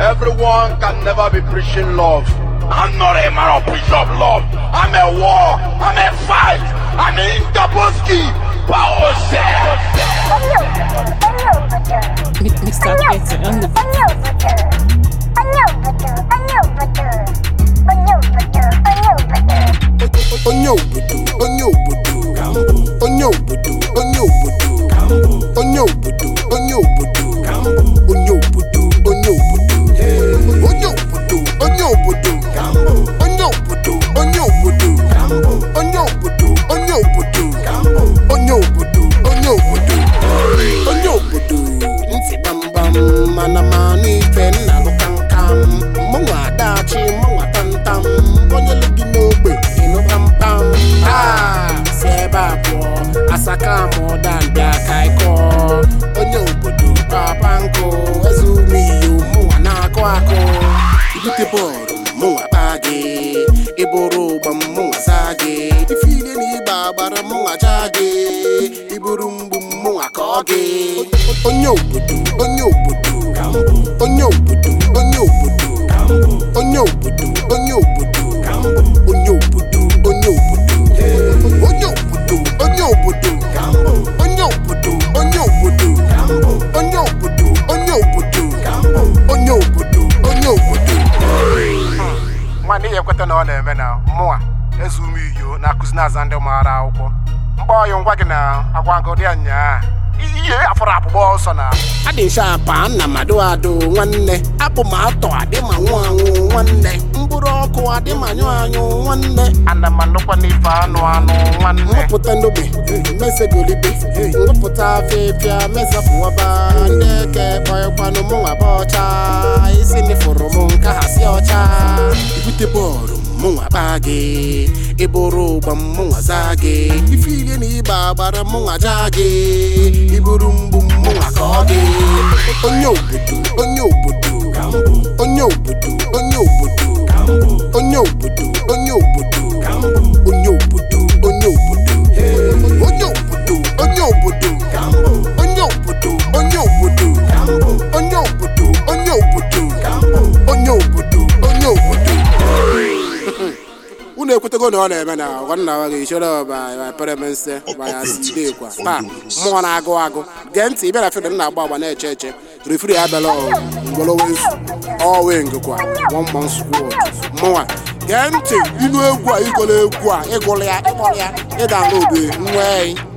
Everyone can never be preaching love. I'm not a man of preach of love. I'm a war. I'm a fight. I'm in Daboski. Power Mr. Petty on the onye obodo onye obodo onye obodo onye obodo onye obodo onye obodo onye obodo onye obodo onye obodo onye obodo onye obodo onye obodo onye obodo onye obodo onye obodo onye obodo onye obodo ntị gbamgbam mana mana ife nna lụ kamkam mụnwa adachi mụnwa tamtam onye lụ gị n'ogbe ịnụ pampam taa si ebe a pụọ asaka mụda mbịa ka ịkọ onye obodo papa nkụ eze ume iyo mụnwa na-akụ akụ ibute bọọlụ mụnwa kpaa gị ịbụrụ ụgba mụnwa zaa gị ifile na ịgba agbara mụnwa jaa gị iburu mgbu mụnwa kọọ gị onye obodo onye obodo onye obodo onye obodo onye obodo onye obodo onye obodo onye obodo onye obodo onye obodo onye obodo onye obodo onye obodo onye obodo onye obodo onye obodo nwanne ya ekweta na ọ na-eme na mụnwa eze ume iyo na-akụzi na-aza ndị maara akwụkwọ mgba ọyụ ngwa gị na agwagodi ya nyaa ihe afọrọ akpụkpọ ọsọ na adị shapa nna mmadụ adụ nwanne abụ m atọ adị ma nwụ anwụ nwanne mkpụrụ ọkụ adị ma nyụ anyụ nwanne ana m anụkwa n'ife anụ anụ nwanne nwepụta n'ogbe mesegolibe nwepụta afịfịa mesapụwaba ndị eke kpọịkwanụ mụ nwa ba ọcha isi nifụrụ m nka ha si ọcha ibute bọọlụ mụnwa kpaa gị ịbụrụ ụgba mụnwa zaa gị ifile na ịgba agbara mụnwa jaa gị iburu mgbu mụnwa kọọ gị onye obodo onye obodo onye obodo onye obodo onye obodo onye obodo onye obodo onye obodo onye obodo onye obodo onye obodo onye obodo onye obodo onye obodo onye obodo onye obodo unu ekwetego na ọ na-eme na ọgọnna wa ga-echere ọba pere m nse banya sidekwa pa mmụọ na-agụ agụ gee ntị ịbịa na fịdị na-agba agba na-eche eche refri abịala ngwolowensu ọwengkwa wọmman skwad mụnwa gee ntị ilu egwu a igolo egwu a ịgụrụ ya ịkpọrọ ya ịda n'obe nwa